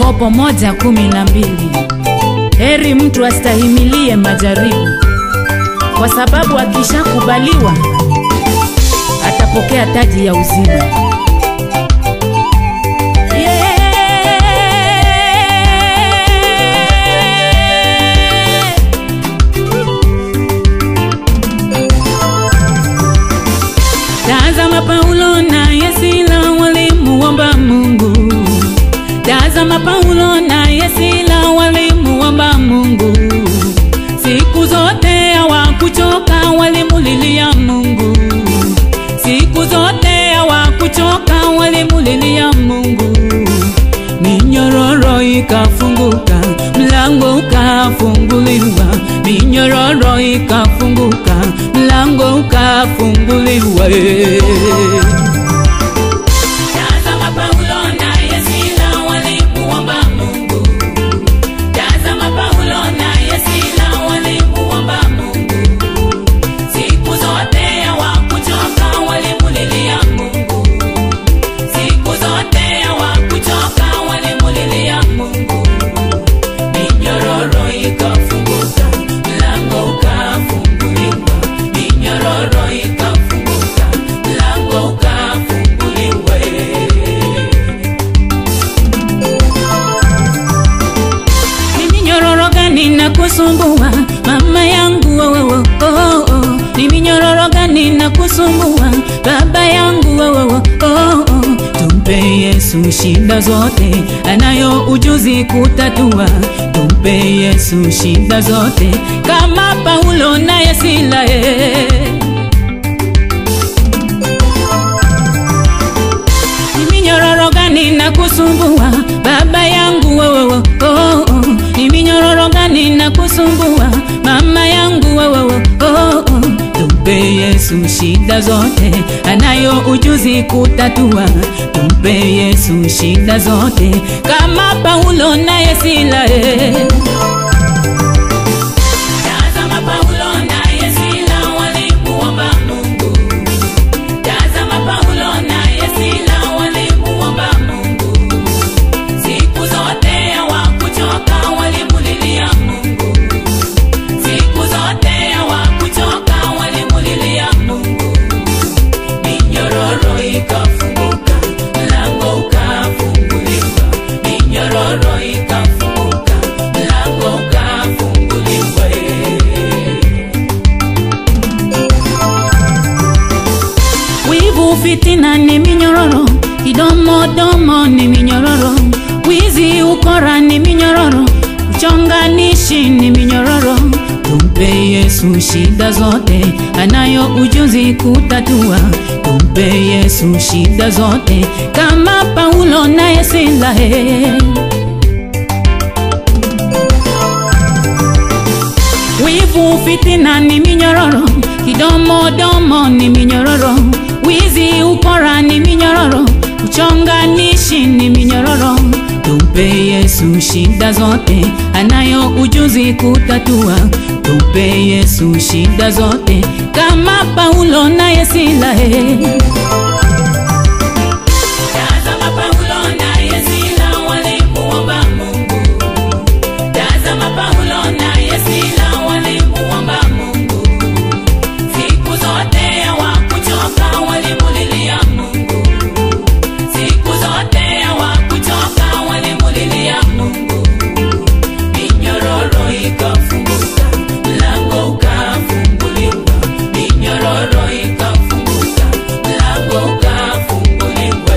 Yakobo moja kumi na mbili. Heri mtu astahimilie majaribu, kwa sababu akishakubaliwa atapokea taji ya uzima. Yeah. Tazama Paulo naye Sila walimuomba Mungu. Tazama Paulo naye Sila walimuomba Mungu. Siku zote hawakuchoka walimulilia Mungu. Siku zote hawakuchoka walimulilia Mungu. Minyororo ikafunguka, mlango ukafunguliwa. Minyororo ikafunguka, mlango ukafunguliwa. Tazama Paulo naye Sila walimuomba Mungu. Tazama Paulo naye Sila walimuomba Mungu. Siku zote hawakuchoka walimulilia Mungu. Siku zote hawakuchoka walimulilia Mungu. Minyororo ikafunguka, mlango ukafunguliwa. Minyororo ikafunguka, mlango ukafunguliwa. Ni minyororo gani na kusumbua mama yangu oh, oh, oh, oh. Ni minyororo gani na kusumbua baba yangu oh, oh, oh, oh. Tumpe Yesu shida zote, anayo ujuzi kutatua. Tumpe Yesu shida zote, kama Paulo naye Sila eh. Ni minyororo gani na kusumbua baba yangu oh, oh, oh, oh. Ni minyororo gani na kusumbua mama yangu oh, oh, oh, oh. Tumpe Yesu shida zote, anayo ujuzi kutatua. Tumpe Yesu shida zote, kama Paulo naye Sila eh. Tazama Paulo naye Sila walimuomba Mungu. Tazama Paulo naye Sila walimuomba Mungu. Siku zote hawakuchoka walimulilia Mungu. Siku zote hawakuchoka walimulilia Mungu. Minyororo ikafunguka, mlango ukafunguliwa. Minyororo ikafunguka, mlango ukafunguliwa. Wivu, fitina ni minyororo, kidomodomo ni minyororo, wizi, ukora ni minyororo, uchonganishi ni minyororo. Tumpe Yesu shida zote, anayo ujuzi kutatua. Tumpe Yesu shida zote, kama Paulo naye Sila eh. Wivu, fitina ni minyororo, kidomodomo ni minyororo, wizi, ukora ni minyororo, uchonganishi ni minyororo. Tumpe Yesu shida zote, anayo ujuzi kutatua. Tumpe Yesu shida zote, kama Paulo naye Sila eh. Tazama Paulo naye Sila walimuomba Mungu. Tazama Paulo naye Sila walimuomba Mungu. Siku zote hawakuchoka walimulilia Mungu. Siku zote hawakuchoka walimulilia Mungu. Minyororo ikafunguka, mlango ukafunguliwa. Minyororo ikafunguka, mlango ukafunguliwa.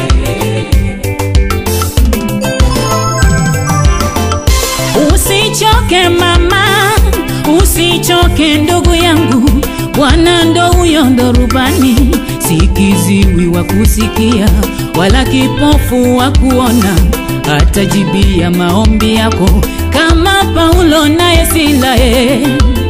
Usichoke mama, usichoke ndugu yangu, Bwana ndo huyo ndo rubani, si kiziwi wa kusikia wala kipofu wa kuona, atajibia maombi yako kama Paulo naye Sila eh.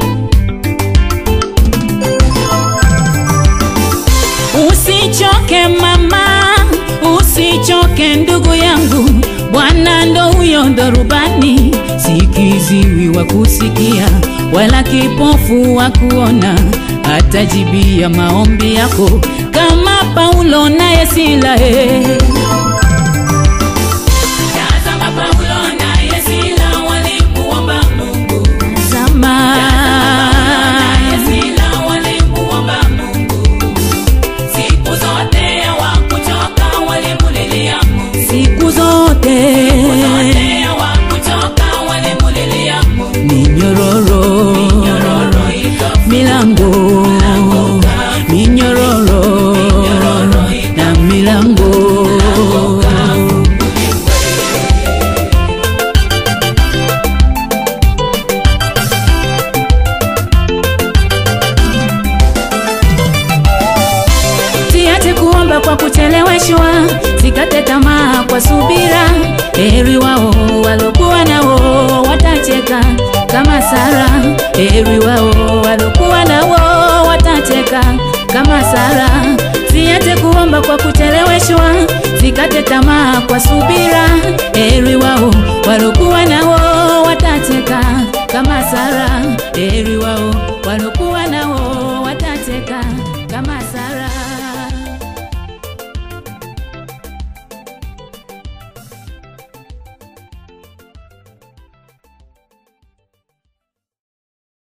Usichoke mama, usichoke ndugu yangu, Bwana ndo huyo ndo rubani, si kiziwi wa kusikia wala kipofu wa kuona, atajibia maombi yako kama Paulo naye Sila eh. Tazama kwa subira, heri wao walokuwa nao watacheka kama Sara, heri wao walokuwa nao watacheka kama Sara. Siache kuomba kwa kucheleweshwa, sikate tamaa kwa subira, heri wao walokuwa nao watacheka kama Sara, heri wao